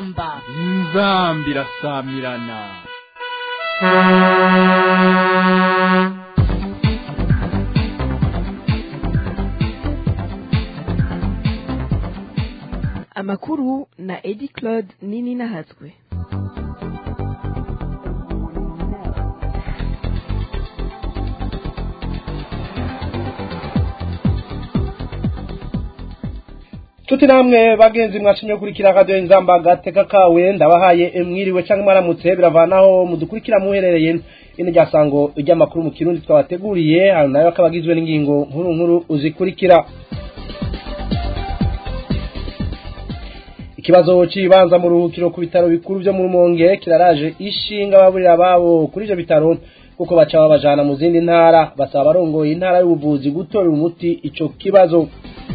inzamba inzamba irasamirana amakuru na edi claude nini nahatswe Tuti namwe bagenzi mwashimye kurikira radio inzamba gateka kawe ndabahaye mwiriwe canke mwaramutse biravanaho mudukurikira muherereye ino ryasango ry'amakuru mu kirundi twabateguriye hano nayo akabagizwe n'ingingo nkuru nkuru uzikurikira ikibazo c'ibanza mu ruhukiro ku bitaro bikuru vyo mu Rumonge kiraraje ishinga baburira babo kuri ivyo bitaro kuko baca babajana mu zindi ntara basaba barongoye intara y'ubuvuzi gutorera umuti ico kibazo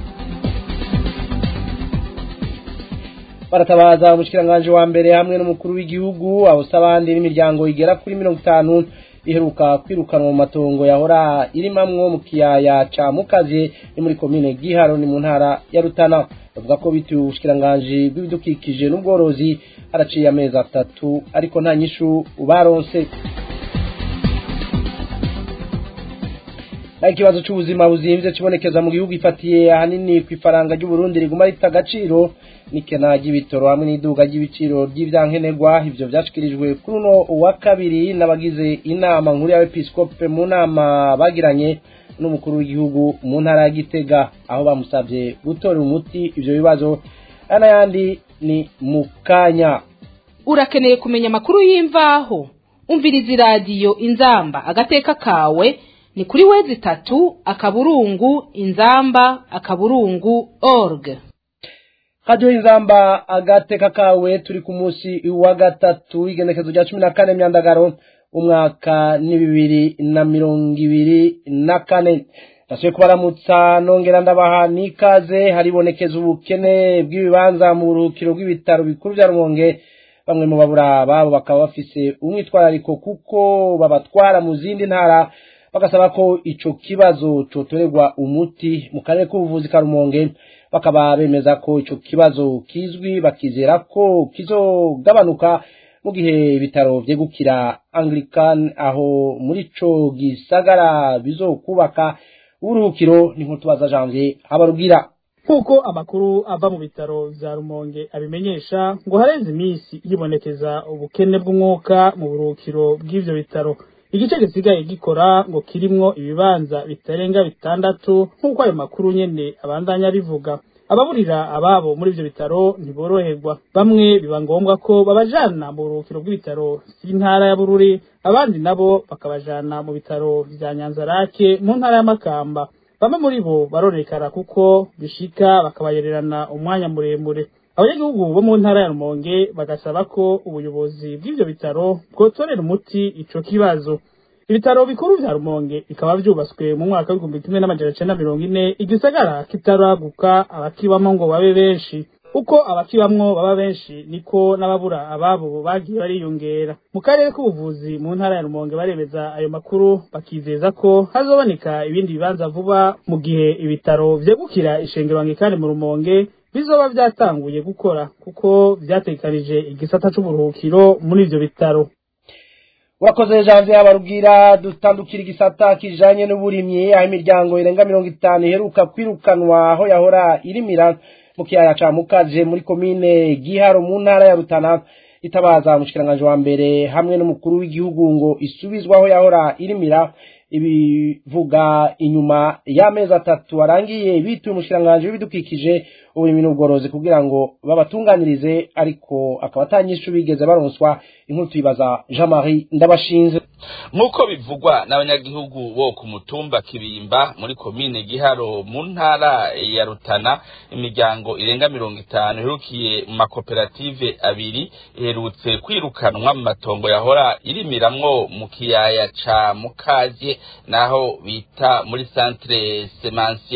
baratabaza umushikiranganje wa mbere hamwe n'umukuru w'igihugu abusa abandi n'imiryango igera kuri mirongo itanu iheruka kwirukanwa mu matongo yahora irimamwo mu kiyaya ca mukazi ni muri komine giharo ni mu ntara ya rutana bavuga ko bituye ubushikiranganje bw'ibidukikije n'ubworozi haraciye amezi atatu ariko nta nyishu baronse naho ikibazo c'ubuzima buzimvye kibonekeza mu gihugu ifatiye ahanini kw'ifaranga ry'uburundi riguma rita agaciro n'ikena ry'ibitoro hamwe n'iduga ry'ibiciro ry'ivyankenerwa ivyo vyashikirijwe kuri uno wa kabiri n'abagize inama nkuru y'abepiskope mu nama bagiranye n'umukuru w'igihugu mu ntara ya gitega aho bamusavye gutorera umuti ivyo bibazo aya n'ayandi ni mu kanya urakeneye kumenya amakuru y'imvaho umviriza iradiyo inzamba agateka kawe ni kuri wezi itatu akaburungu inzamba akaburungu org radio inzamba agateka kawe turi ku munsi wa gatatu igenekezo rya cumi na kane myandagaro umwaka ni bibiri na mirongo ibiri na kane ndasubiye kubaramutsa nongera ndabaha n'ikaze haribonekeza ubukene bw'ibibanza mu buruhukiro bw'ibitaro bikuru vya rumonge bamwe mu babura babo bakaba bafise umwitwarariko kuko babatwara mu zindi ntara bagasaba ko ico kibazo cotorerwa umuti mu karere k'ubuvuzi ka rumonge bakaba bemeza ko ico kibazo kizwi bakizera ko kizogabanuka mu gihe ibitaro vyegukira anglican aho muri ico gisagara bizokubaka uburuhukiro ni nkutubaza janvier habarugira nk'uko amakuru ava mu bitaro vya rumonge abimenyesha ngo harenze iminsi yibonekeza ubukene bw'umwuka mu buruhukiro bw'ivyo bitaro igice gisigaye gikora ngo kirimwo ibibanza bitarenga bitandatu nk'uko ayo makuru nyene abandanya bivuga ababurira ababo muri ivyo bitaro ntiboroherwa bamwe biba ngombwa ko babajana mu buruhukiro bw'ibitaro vy'intara ya bururi abandi nabo bakabajana mu bitaro vya nyanzarake mu ntara ya makamba bamwe muri bo barorekara kuko bishika bakabayererana umwanya muremure abanyagihugu bo mu ntara ya rumonge bagasaba ko ubuyobozi bw'ivyo bitaro bwotorera umuti ico kibazo ibitaro bikuru vya rumonge bikaba vyubatswe mu mwaka w'igihumbi kimwe n'amajana cenda mirongo ine igisagara kitaraguka abakibamwo ngo babe benshi uko abakibamwo baba benshi niko n'ababura ababo bagiye bariyongera mu karere k'ubuvuzi mu ntara ya rumonge baremeza ayo makuru bakizeza ko hazoboneka ibindi bibanza vuba mu gihe ibitaro vyegukira ishengero anglikani mu rumonge bizoba vyatanguye gukora kuko vyategekanije igisata c'uburuhukiro muri ivyo bitaro urakoze janvier habarubwira dutandukira igisata kijanye n'uburimyi aho imiryango irenga mirongo itanu iheruka kwirukanwa aho yahora irimira mu kiyaya ca mukaje muri komine giharo mu ntara ya rutana itabaza umushikiranganje wa mbere hamwe n'umukuru w'igihugu ngo isubizwaho yahora irimira ibivuga inyuma y'amezi atatu arangiye bituye umushikiranganje w'ibidukikije uburimyi n'ubworozi kugira ngo babatunganirize ariko akaba atanyishu bigeze baronswa inkuru tuyibaza Jean Marie ndabashinze nk'uko bivugwa n'abanyagihugu bo ku mutumba kibimba muri komine giharo mu ntara ya rutana imiryango irenga mirongo itanu iherukiye mu makoperative abiri iherutse kwirukanwa mu matongo yahora irimiramwo mu kiyaya ca mukaje naho bita muri centre semansier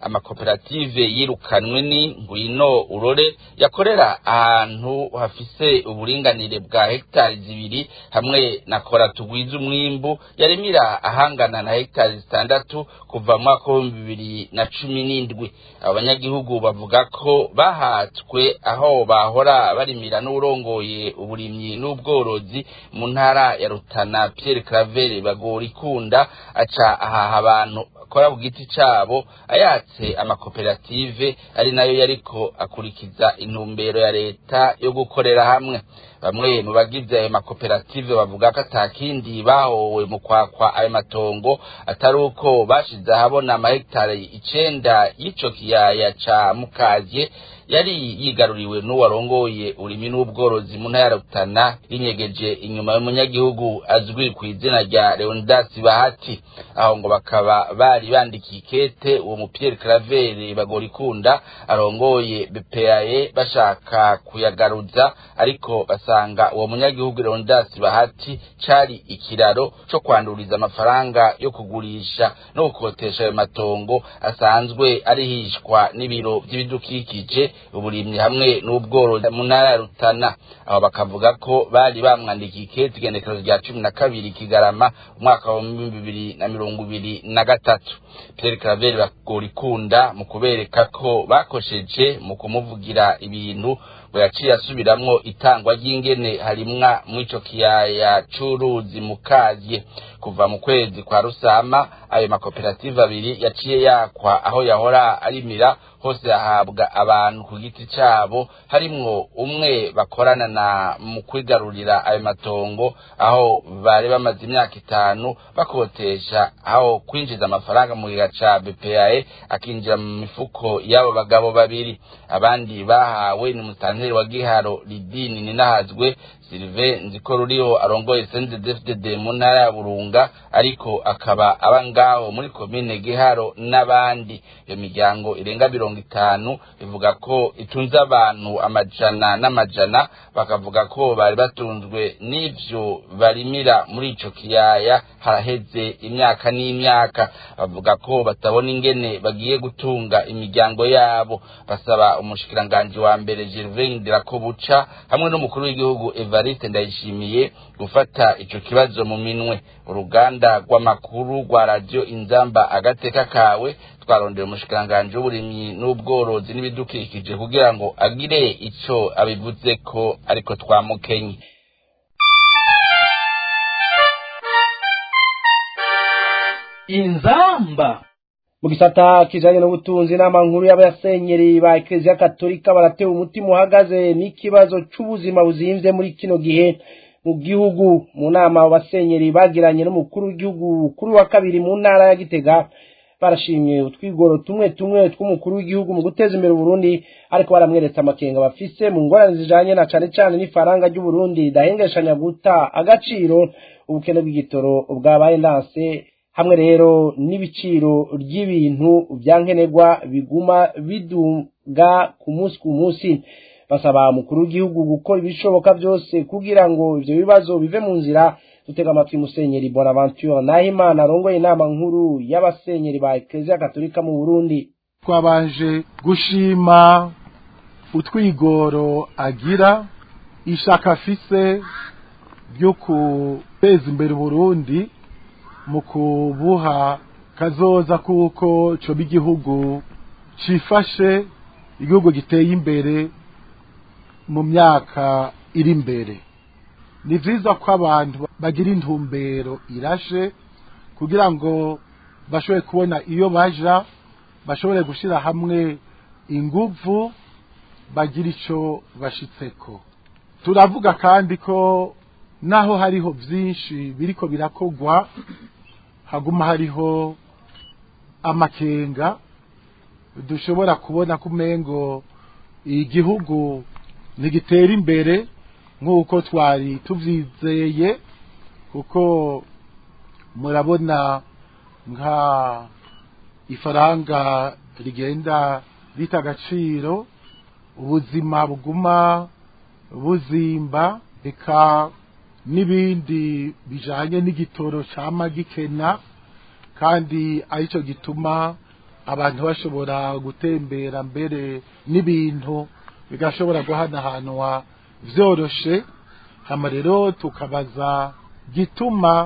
amakoperative yirukanwe ni ngwino urore yakorera ahantu hafise uburinganire bwa hegitari zibiri hamwe na kora tugwiza umwimbu yarimira ahangana na hegitari zitandatu kuva mu mwaka w'ibihumbi bibiri na cumi n'indwi abo banyagihugu bavuga ko bahatswe aho bahora barimira n'urongoye uburimyi n'ubworozi mu ntara ya rutana pierre claver bagora ikunda aca ahaha abantu bakora ku giti cabo ayatse amakoperative ari nayo yariko akurikiza intumbero ya leta yo gukorera hamwe bamwe mu bagize ayo makoperative bavuga ko atakindi bahowe mu kwakwa ayo matongo atari uko bashize ahabona amahegitari icenda y'ico kiyaya ca mukazye yari yigaruriwe n'uwarongoye urimi n'ubworozi mu ntara ya Rutana rinyegeje inyuma y'umunyagihugu azwi ku izina rya Leonidas Bahati aho ngo bakaba bari bandikiye ikete uwo mu Pierre Claver bagorikunda arongoye BPAE bashaka kuyagaruza ariko basanga uwo munyagihugu Leonidas Bahati cari ikiraro co kwanduriza amafaranga yo kugurisha no gukotesha ayo matongo asanzwe arihishwa n'ibiro by'ibidukikije uburimyi hamwe n'ubworozi mu ntara ya Rutana aho bakavuga ko bari bamwandikiye ikete igenekerezo rya cumi na kabiri Kigarama umwaka wa bibiri na mirongo ibiri na gatatu Pierre Claver bagorikunda mu kubereka ko bakosheje mu kumuvugira ibintu ngo yaciye asubiramwo itangwa ry'ingene harimwa mw'ico kiyaya c'uruzi mukazye kuva mu kwezi kwa rusama ayo makoperative abiri yaciye yakwa aho yahora arimira hose yahabwa abantu ku giti cabo harimwo umwe bakorana na mu kwigarurira ayo matongo aho bari bamaze imyaka itanu bakotesha aho kwinjiza amafaranga mu giga ca BPAE akinjira mu mifuko y'abo bagabo babiri abandi bahawe ni musanteri wa Giharo Lidini ninahazwe Sylvain nziko ruriho arongoye CNDD-FDD mu ntara ya Burunga ariko akaba aba ngaho muri komine Giharo n'abandi iyo miryango irenga mirongo itanu ivuga ko itunze abantu amajana n'amajana bakavuga ko bari batunzwe n'ivyo barimira muri ico kiyaya haraheze imyaka n'imyaka bavuga ko batabona ingene bagiye gutunga imiryango yabo basaba umushikiranganji wa mbere Gervais Ndirakobuca hamwe n'umukuru w'igihugu Evariste Ndayishimiye gufata ico kibazo mu minwe uruganda rw'amakuru rwa radio Inzamba agateka kawe twarondera umushikiranganji w'uburimyi n'ubworozi n'ibidukikije kugira ngo agire ico abivuze ko ariko twamukenye inzamba mu gisata kijanye n'ubutunzi inama nkuru y'abasenyeri ba ekereziya katolika baratewe umutima uhagaze n'ikibazo c'ubuzima buzimvye muri kino gihe mu gihugu mu nama abasenyeri bagiranye n'umukuru w'igihugu kuri wa kabiri mu ntara ya gitega barashimye utwigoro tumwe tumwe tw'umukuru w'igihugu mu guteza imbere uburundi ariko baramweretse amakenga bafise mu ngorane zijanye na cane cane n'ifaranga ry'uburundi ridahengeshanya guta agaciro ubukene bw'igitoro bwabaye ndanse hamwe rero n'ibiciro ry'ibintu byankenerwa biguma biduga ku munsi ku munsi basaba umukuru w'igihugu gukora ibishoboka byose kugira ngo ivyo bibazo bive mu nzira dutega amatwi musenyeri bonaventure nahimana arongoye inama nkuru y'abasenyeri ba ekereziya katolika mu burundi twabanje gushima utwigoro agira ishaka afise ryo guteza imbere uburundi mu kubuha kazoza kuko coba igihugu cifashe igihugu giteye imbere mu myaka iri imbere ni vyiza ko abantu bagira intumbero irashe kugira ngo bashobore kubona iyo baja bashobore gushira hamwe inguvu bagira ico bashitseko turavuga kandi ko naho hariho vyinshi biriko birakogwa haguma hariho amakenga dushobora kubona kumengo igihugu ntigitera imbere nk'uko twari tuvyizeye kuko murabona nka ifaranga rigenda rita agaciro ubuzima buguma buzimba eka n'ibindi bijanye n'igitoro cama gikena kandi arico gituma abantu bashobora gutembera mbere n'ibintu bigashobora guhanahanwa vyoroshe hama rero tukabaza gituma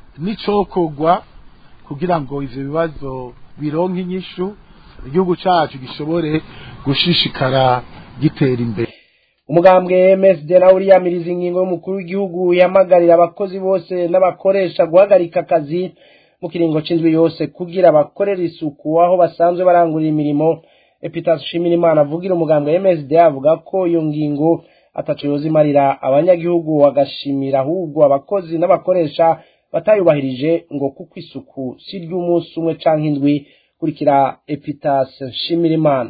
n'icokorwa kugira ngo ivyo bibazo bironke inyishu igihugu cacu gishobore gushishikara gitera imbere umugambwe MSD na uriyamiriza ingingo y'umukuru w'igihugu yamagarira abakozi bose n'abakoresha guhagarika akazi mu kiringo c'indwi yose kugira bakorera isuku aho basanzwe barangurira imirimo Epitas Shimirimana avugira umugambwe MSD avuga ko iyo ngingo ataco yozimarira abanyagihugu bagashimira ahubwo abakozi n'abakoresha batayubahirije ngo kuko isuku si ry'umunsi umwe canke indwi kurikira Epitas Shimirimana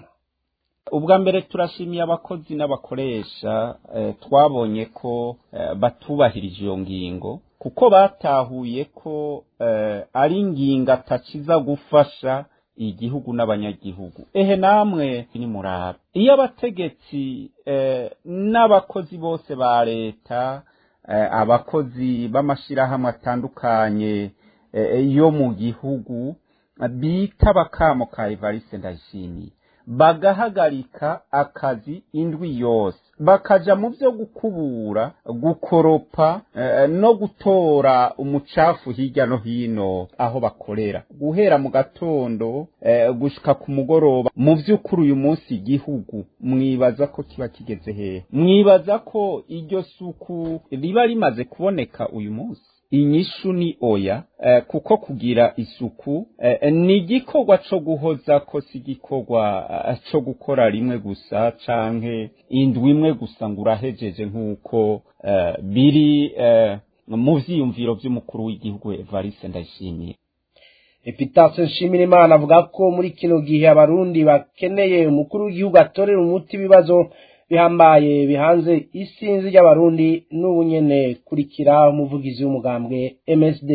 ubwa mbere turashimiye abakozi n'abakoresha eh, twabonye ko eh, batubahirije iyo ngingo kuko batahuye ko eh, ari ingingo atakiza gufasha igihugu n'abanyagihugu ehe namwe ni muraba iyo abategetsi eh, n'abakozi bose ba leta eh, abakozi b'amashirahamwe atandukanye eh, yo mu gihugu bita bakamo ka Evariste Ndayishimiye bagahagarika akazi indwi yose bakaja mu vyo gukubura gukoropa eh, no gutora umucafu hirya no hino aho bakorera guhera mu gatondo eh, gushika ku mugoroba mu vy'ukuri uyu munsi igihugu mwibaza ko kiba kigeze hehe mwibaza ko iryo suku riba rimaze kuboneka uyu munsi inyishu ni oya eh, kuko kugira isuku eh, ni igikorwa co guhoza ko si igikorwa eh, co gukora rimwe gusa canke indwi imwe gusa ngo urahejeje nk'uko eh, biri eh, mu vyiyumviro vy'umukuru w'igihugu Evariste Ndayishimiye Epitase Nshimirimana avuga ko muri kino gihe abarundi bakeneye umukuru w'igihugu atorera umuti ibibazo bihambaye bihanze isinzi ry'abarundi n'ubu nyene kurikira umuvugizi w'umugambwe MSD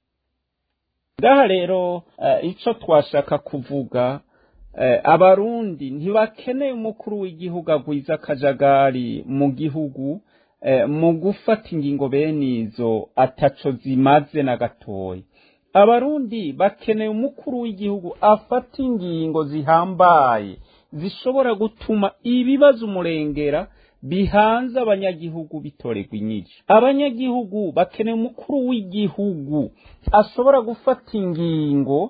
ngaha rero uh, ico twashaka kuvuga uh, abarundi ntibakeneye umukuru w'igihugu agwiza akajagari mu gihugu uh, mu gufata ingingo bene izo ataco zimaze na gatoya abarundi bakeneye umukuru w'igihugu afata ingingo zihambaye zishobora gutuma ibibazo umurengera bihanze abanyagihugu bitorerwa inyinshi abanyagihugu bakeneye umukuru w'igihugu ashobora gufata ingingo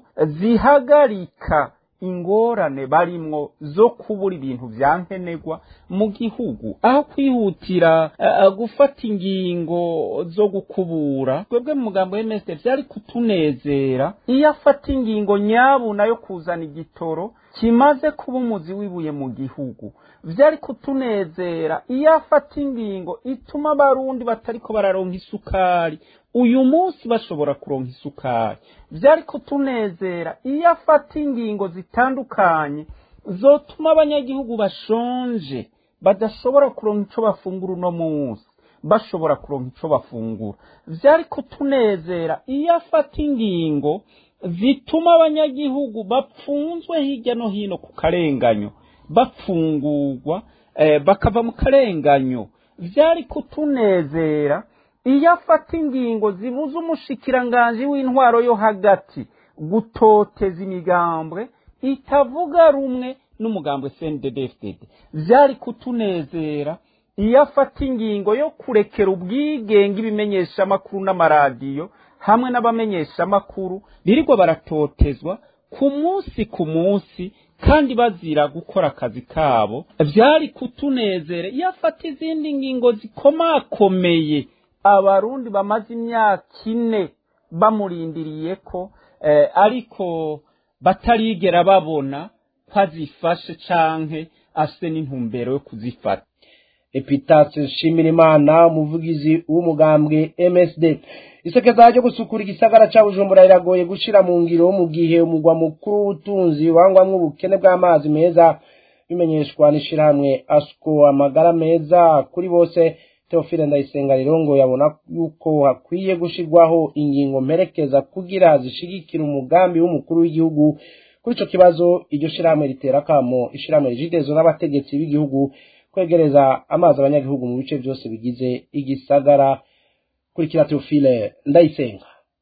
zihagarika ingorane barimwo zo kubura ibintu vyankenerwa mu gihugu aho kwihutira uh, gufata ingingo zo gukubura twebwe mu mugambo w'MSD vyari kutunezera iyo afata ingingo nyabuna yo kuzana igitoro kimaze kuba umuzi wibuye mu gihugu vyari kutunezera iyo afata ingingo ituma abarundi batariko bararonka isukari uyu munsi bashobora kuronka isukari vyari kutunezera iyo afata ingingo zitandukanye zotuma abanyagihugu bashonje badashobora kuronka ico bafungura uno munsi bashobora kuronka ico bafungura vyari kutunezera iyo afata ingingo zituma abanyagihugu bapfunzwe hirya no hino ku karenganyo bapfungurwa eh, bakava mu karenganyo vyari kutunezera iyo afata ingingo zibuza umushikiranganji w'intwaro yo hagati gutoteza imigambwe itavuga rumwe n'umugambwe CNDD-FDD vyari kutunezera iyo afata ingingo yo kurekera ubwigenge ibimenyeshamakuru n'amaradiyo hamwe n'abamenyeshamakuru birirwa baratotezwa ku munsi ku munsi kandi bazira gukora akazi kabo vyari kutunezera iyo afata izindi ngingo zikomakomeye abarundi bamaze imyaka ine bamurindiriye ko eh, ariko batarigera babona ko azifashe canke afise n'intumbero yo kuzifata Epitase Nshimirimana umuvugizi w'umugambwe MSD isekeza ryo gusukura igisagara ca Bujumbura riragoye gushira mu ngiro mu gihe umugwa mukuru w'ubutunzi wangwamwo ubukene bw'amazi meza bimenyeshwa n'ishirahamwe ASCO amagara meza kuri bose Theophile Ndayisenga rero ngo yabona yuko hakwiye gushirwaho ingingo mperekeza kugira zishigikira umugambi w'umukuru w'igihugu kuri ico kibazo iryo shirahamwe ritera kamo ishirahamwe rijidezo n'abategetsi b'igihugu kwegereza amazi abanyagihugu mu bice byose bigize igisagara kurikira Theophile Ndayisenga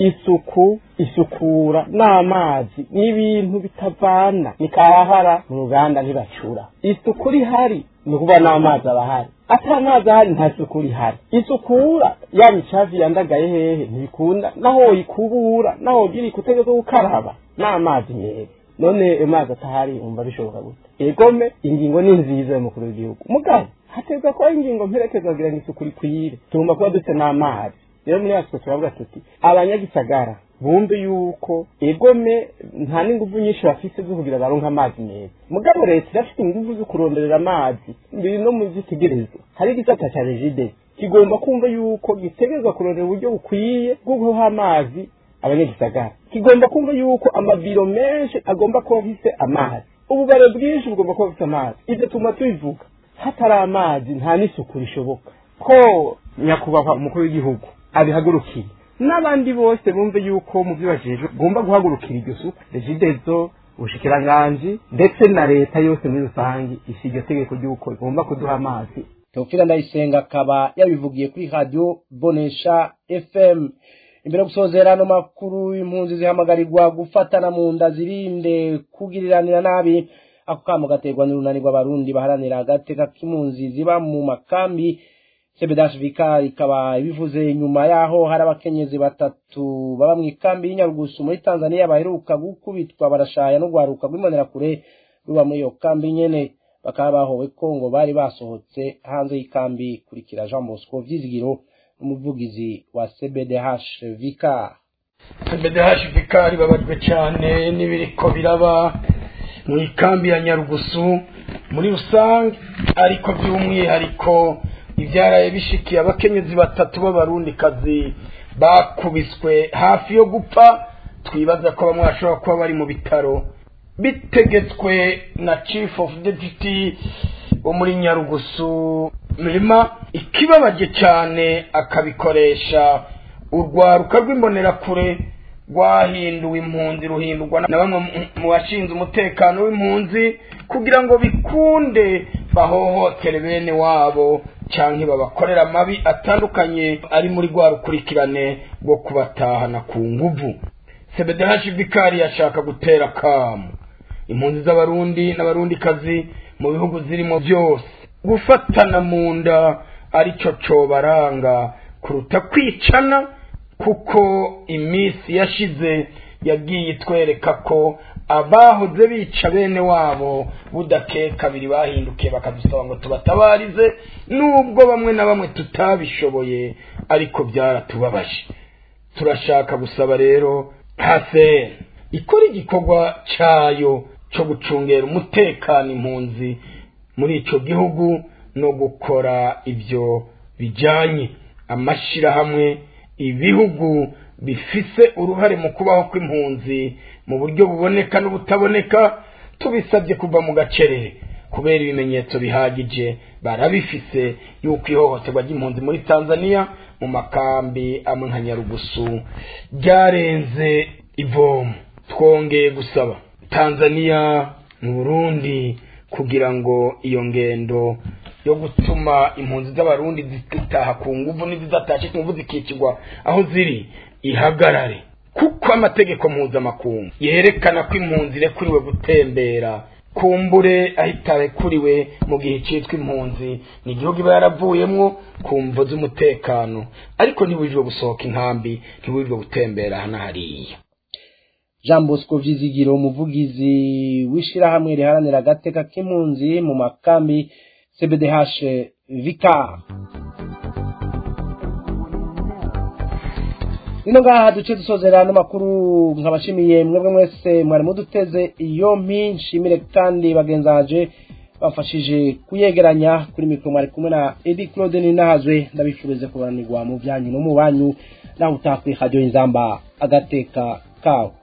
isuku isukura n'amazi n'ibintu bitavana nikahahara mu ruganda ntibacura isuku rihari ni ukuvuga n'amazi aba ahari ata amazi ahari nta suku rihari isukura ya micavi yandagaye hehe ntibikunda naho woyikubura naho wogira ikutegeka gukaraba n'amazi meza none ayo mazi atahari umva bishoboka gute egome ingingo ni nziza y'umukuru w'igihugu mugabo hategwa kuba ingingo mperekeza kugira ngo isuku rikwire tugomba kuba dufite n'amazi rero muri yatwe turavuga tuti abanyagisagara bumve yuko egome nta n'ingufu nyinshi bafise zo kugira baronke amazi meza mugabo leta irafite ingufu zo kuronderera amazi biri no mu zitegerezwa hari igisata cya regide kigomba kumva yuko gitegerezwa kurondera uburyo bukwiye bwo guha amazi abanyagisagara kigomba kumva yuko amabiro menshi agomba kuba afise amazi ububare bwinshi bugomba kuba bufite amazi ibyo tuma tubivuga hatari amazi nta n'isuku rishoboka ko nyakubahwa umukuru w'igihugu abihagurukiye n'abandi bose bumve yuko mu byo bajejwe ugomba guhagurukira iryo suku regidezo ubushikiranganji ndetse na leta yose muri rusange isi iryo tegeko ry'uko igomba kuduha amazi teofila ndayisenga akaba yabivugiye kuri radiyo bonesha fm imbere yo gusozera ano makuru impunzi zihamagarirwa gufatana mu nda zirinde kugiriranira nabi ako kamo gaterwa n'urunani rw'abarundi baharanira agateka k'impunzi ziba mu makambi sebedash vika ikaba ibivuze nyuma yaho hari abakenyezi batatu baba mu ikambi y'inyarugusu muri tanzania baheruka gukubitwa barashaya no guharuka rw'imbonerakure ruba muri iyo kambi nyene bakaba bahowe ko ngo bari basohotse hanze y'ikambi kurikira jean bosco vyizigiro umuvugizi wa cbdh vika cbdh vika ribabajwe cyane n'ibiriko biraba mu ikambi ya nyarugusu muri rusange ariko by'umwihariko ibyaraye bishikiye abakenyezi batatu b'abarundikazi bakubiswe hafi yo gupfa twibaza ko bamwe bashobora kuba bari mu bitaro bitegetswe na chief of deputy wo muri nyarugusu mirima ikibabaje cyane akabikoresha urwaruka rw'imbonerakure rwahinduwe impunzi ruhindurwa na bamwe mu bashinzwe umutekano w'impunzi kugira ngo bikunde bahohotere bene wabo cyangwa babakorera amabi atandukanye ari muri rwa rukurikirane rwo kubatahana ku nguvu sebedehashi vikari yashaka gutera akamu impunzi z'abarundi n'abarundikazi mu bihugu zirimo byose gufatana mu nda aricyo cobaranga kuruta kwicana kuko iminsi yashize yagiye itwereka ko abahoze bica bene wabo budakeka kabiri bahindukiye bakadusaba ngo tubatabarize nubwo bamwe na bamwe tutabishoboye ariko byaratubabaje turashaka gusaba rero hase ikora igikorwa cyayo cyo gucungera umutekano impunzi muri icyo gihugu no gukora ibyo bijyanye amashyirahamwe ibihugu bifise uruhare mu kubaho kw'impunzi mu buryo buboneka n'ubutaboneka tubisabye kuva mu gacerere kubera ibimenyetso bihagije barabifise yuko ihohoterwa ry'impunzi muri tanzania mu makambi amwe nka nyarugusu ryarenze ivomo twongeye gusaba tanzania mu burundi kugira ngo iyo ngendo yo gutuma impunzi z'abarundi zitaha ku nguvu n'izidatashe ku nguvu zikicirwa aho ziri ihagarare kuko amategeko mpuzamakungu yerekana ko impunzi irekuriwe gutembera kumbure ahita arekuriwe mu gihe cyitwa impunzi ni igihugu iba yaravuyemwo ku mvo z'umutekano ariko ntibujijwe gusohoka inkambi ntibujijwe gutembera hano hariya jean bosco vyizigiro umuvugizi w'ishirahamwe riharanira agateka k'impunzi mu makambi cbdh vika nino ngaha duce dusozera n'amakuru nkabashimiye mwebwe mwese mwari muduteze yompi nshimire kandi bagenzanje bafashije kuyegeranya kuri mikoro mwari kumwe na edi claude ninahazwe ndabifurize kuranirwa mu byanyu no mu banyu naho utakwiha radiyo inzamba agateka kawe